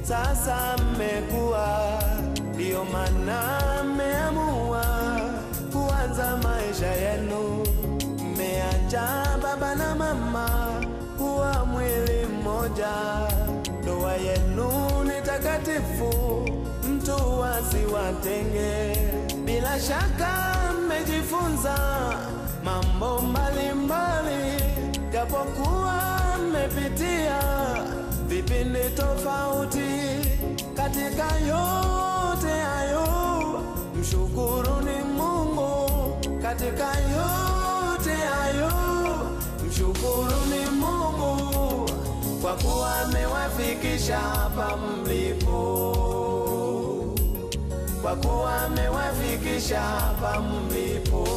sasa mmekuwa, ndiyo maana mmeamua kuanza maisha yenu. Mmeacha baba na mama kuwa mwili mmoja, ndoa yenu ni takatifu, mtu asiwatenge. Bila shaka mmejifunza mambo mbalimbali, japokuwa mmepitia vipindi tofauti. Katika yote hayo, mshukuruni Mungu. Katika yote hayo, mshukuruni Mungu kwa kuwa amewafikisha hapa mlipo, kwa kuwa amewafikisha hapa mlipo.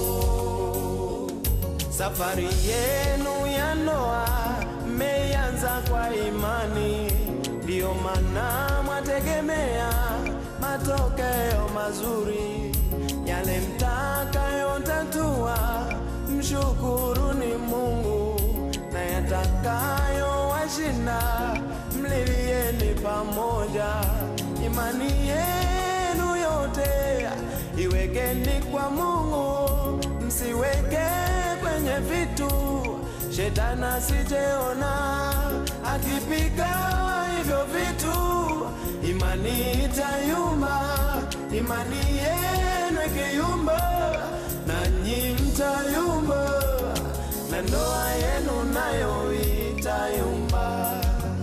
Safari yenu ya ndoa mmeanza kwa imani, ndiyo maana mwategemea matokeo mazuri. Yale mtakayotatua, mshukuruni Mungu, na yatakayowashinda, mlilieni pamoja. Imani yenu yote iwekeni kwa Mungu, msiweke kwenye vitu Shetani asijeona akipiga hivyo vitu, imani itayumba. Imani yenu ikiyumba, nanyi mtayumba, na ndoa yenu nayo itayumba,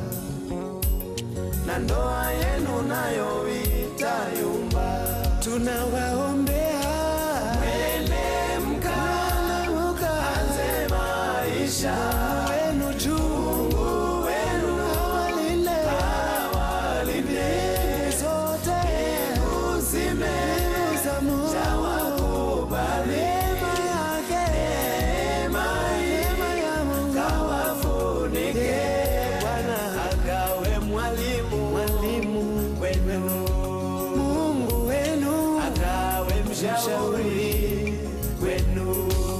na ndoa yenu nayo itayumba. Tunawaombea mwene mkaanze maisha wenu juu, Mungu wenu awalinde, awalinde zote uzime za Mungu, wakubali neema yake, neema ya Mungu kawafunike, Bwana akawe mwalimu, mwalimu wenu, Mungu wenu akawe mshauri wenu.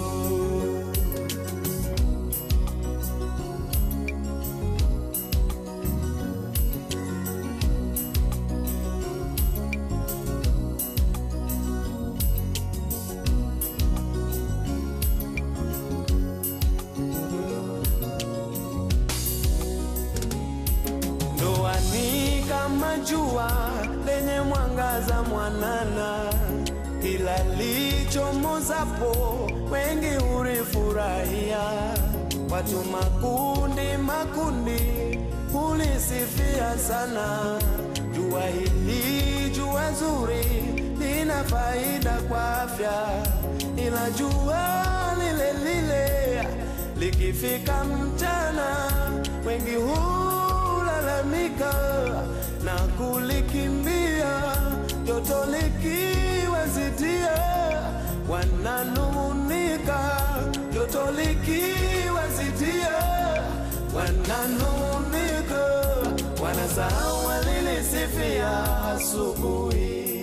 Ndoa ni kama jua lenye mwangaza mwanana, ila lichomozapo wengi hulifurahia. Watu makundi makundi hulisifia sana. Jua hili jua zuri lina faida kwa afya, ila jua lile lile likifika mchana wengi hulalamika na kulikimbia, joto likiwazidia wananung'unika, joto likiwazidia wananung'unika, wanasahau walilisifia asubuhi,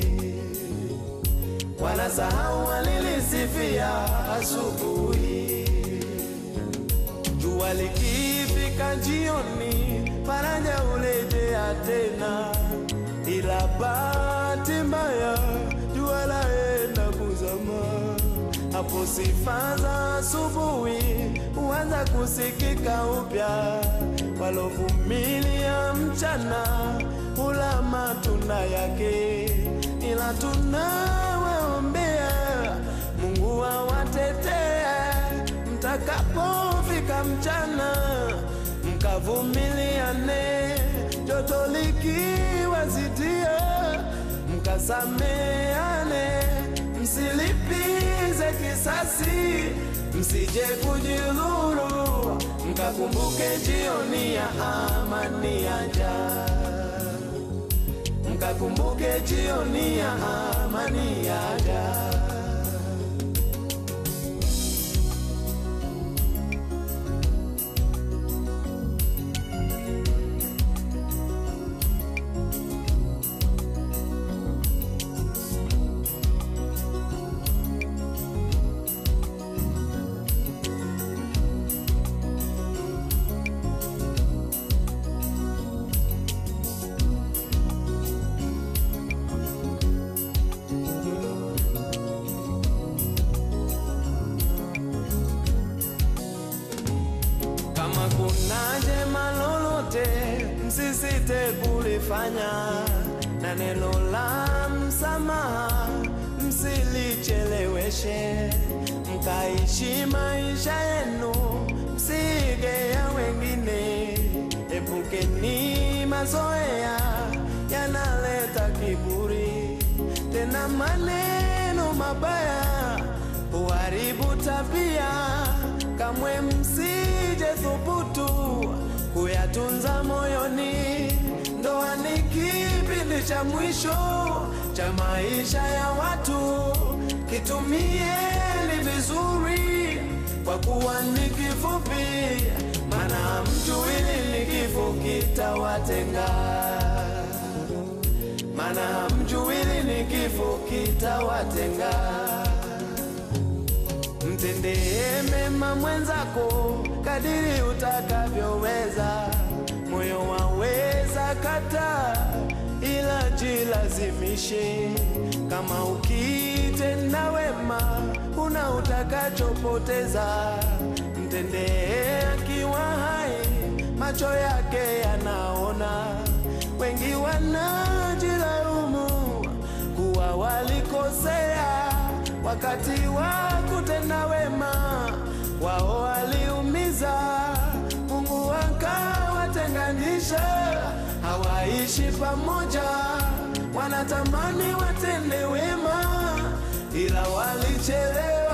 wanasahau walilisifia asubuhi. Jua likifika jioni, faraja hulejea tena, ila bahati mbaya jua laenda kuzama. Hapo sifa za asubuhi huanza kusikika upya. Walovumilia mchana hula matunda yake, ila tunawaombea Mungu awatetee mtakapofika mchana, mkavumiliane, joto likiwazidia, mkasameane, msilipize kisasi, msije kujidhuru, mkakumbuke jioni ya amani yaja, mkakumbuke jioni ya amani yaja. msisite kulifanya, na neno la msamaha msilicheleweshe, mkaishi maisha yenu, msige ya wengine. Epukeni mazoea yanaleta kiburi, tena maneno mabaya huharibu tabia. Kamwe msije thubutu kuyatunza moyoni. Ndoa ni kipindi cha mwisho cha maisha ya watu, kitumieni vizuri, kwa kuwa ni kifupi, maana hamjui lini kifo kitawatenga, maana hamjui lini kifo kitawatenga. Mtendee mema mwenzako kadiri utakavyoweza. Moyo waweza kata, ila jilazimishe. Kama ukitenda wema, huna utakachopoteza. Mtendee akiwa hai, macho yake yanaona. Wengi wanajilaumu kuwa walikosea wakati wa kutenda wema, wao waliumiza, Mungu akawatenganisha, hawaishi pamoja. Wanatamani watende wema, ila walichelewa.